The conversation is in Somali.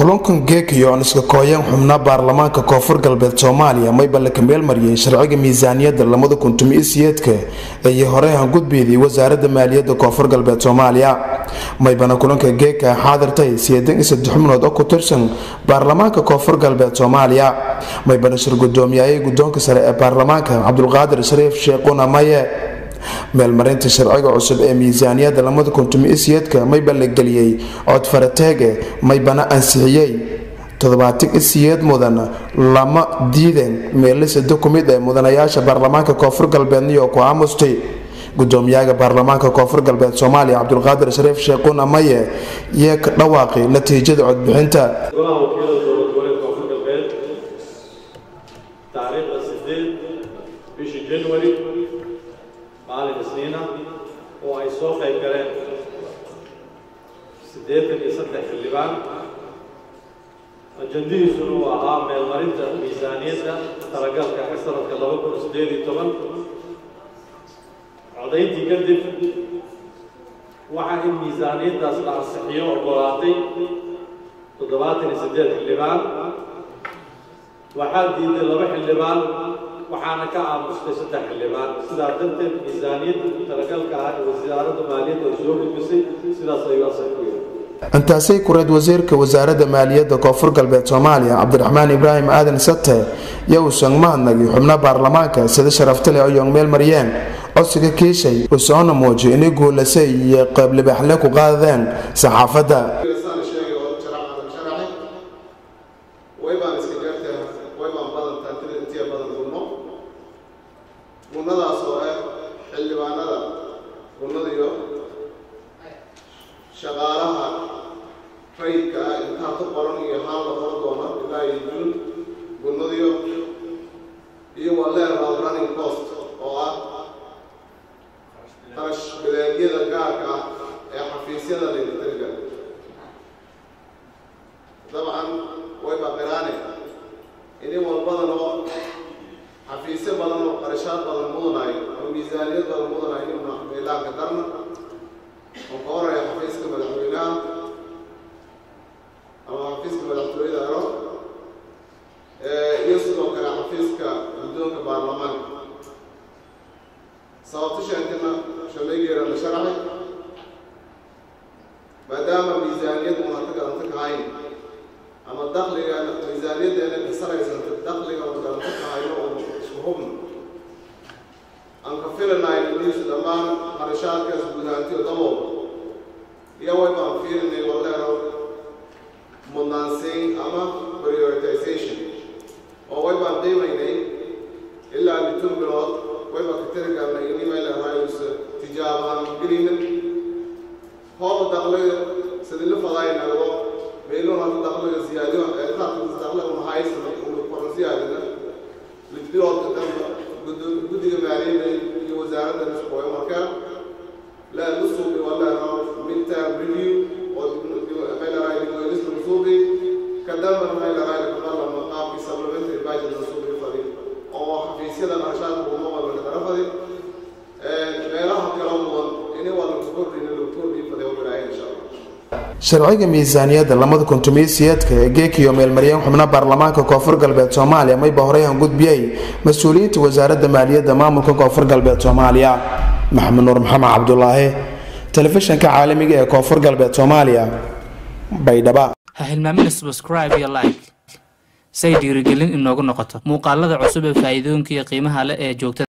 kulankan geekayo aan iska kooyeen xubna baarlamaanka koonfur galbeed soomaaliya maybale ka meelmariyey sharciga miisaaniyadda lamada kuntumiisiyeedka iyo horey hangudbeedii wasaaradda maaliyadda koonfur galbeed soomaaliya maybana kulanka geeka xaadirtay sideedan iyo saddex xubnood oo ku tirsan baarlamaanka koonfur galbeed soomaaliya maybana shir gudoomiyaayay guddoonka sare ee baarlamaanka cabdulqaadir shariif sheekhuna maye meelmarinta sharciga cusub ee miisaaniyadda lamada kuntumiisiyeedka mayba la geliyey cod farateege maybana ansixiyey toddobaatan isiyeed mudan lama diideen meelisada ku mid ee mudanayaasha baarlamaanka koonfur galbeed niyo ku aamustay gudoomiyaha baarlamaanka koonfur galbeed soomaaliya cabdulqaadir shariif sheekhuna maye yee ka dhawaaqay natiijada codbixinta golaha wakiilada dowlad goboleed koonfur galbeed taariikhda sideed bishii january maalin isniina oo ay soo qayb galeen siddeetan iyo saddex xildhibaan ajandihiisuna uu ahaa meelmarinta miisaaniyadda talagalka ee sanadka laba kun siddeed iyo toban codayntii kadib waxaa in miisaaniyaddaas la ansixiyo ogolaatay toddobaatan iyo siddeed xildhibaan waxaa diiday laba xildhibaan waxaana ka aamustay saddex xildhibaan sidaa darteed miisaaniyadda talagalka ah ee wasaaradda maaliyadda ay soo gudbisay sidaas ayuu asal ku yahay intaasay kureed wasiirka wasaaradda maaliyadda koonfur galbeed soomaaliya cabdiraxmaan ibraahim aadan sate yo uusan mahadnagi xubno baarlamaanka sida sharaftale oyoong meel mariyeen codsiga kiishay uu soona muujiyo inay guulasay iyo qeyblibaxle ku qaadadeen saxaafadda gunadaas oo ah xildhibaanada gunnada iyo shaqaalaha rayidka ah intaa ku qoran iyo haan la qoran doona ilaa iyo jun gunnadiyo iyo waleeral running cost oo ah qarash baleegyada gaarka ah ee xafiisyada leelitariga dabcan way baqiraane ini walbadan oo xafiisyo badan oo qarashaad badan mudanayo oo miisaaniyad badan mudanayo inuna meelaanka darna oo ka horaya xafiiska madaxweynaha ama xafiiska madaxtooyada ero iyo sidoo kale xafiiska guddoonka baarlamaanka sababto sheekana shalaygeera la sharaxay maadaama miisaaniyad unata garanta kahayn ama dakliga miisaaniyaddeena kasaraysanta dakliga oo garanta kahayo oo isku hubna aan ka filanahay iniisu dhammaan qarashaadkaas gudahantiyo dabooba iyo way baan fiirinay waleero mudnaansiin ama prioritization oo way baan qiimaynay ilaa bitun bilood way baan ka tiri karnay ini may leeraayus tijaabahan gelina hooba dakliga sidila fadaay nagdo meelun hadda dakliga siyaadiyo eetaadka dakliga unahaysana unu koran siyaadina lidbiloodka damba guddiga maaliyadda iyo wasaaradda nisqooyo markaa la nusuubi waleero midterm review oo mayleeraay dibwelis nusuubi kadambana mayleeraay kumalama qaabkii supplementary budget nusuubi fadi oo xafiisyada qarashaadka uma walba kadara fadi meelaha kala mudan ini waa lagu kordhina lagu kordhii fadi oo bilaahay insha allah sharciga miisaaniyadda lamada kuntumiisiyeedka ee geekiyo meelmariyeen xubno baarlamaanka koonfur galbeed soomaaliya mayba horey hangudbiyey mas-uuliyiinta wasaaradda maaliyadda maamulka koonfur galbeed soomaaliya maxamed nuur maxamed cabdulaahi telefishanka caalamiga ee koonfur galbeed soomaaliya baydhaba ha hilmaamina subscribe iyo like say dhiirigelin inoogu noqoto muuqaalada cusub ee faa'iidooyinka iyo qiimaha leh ee joogtada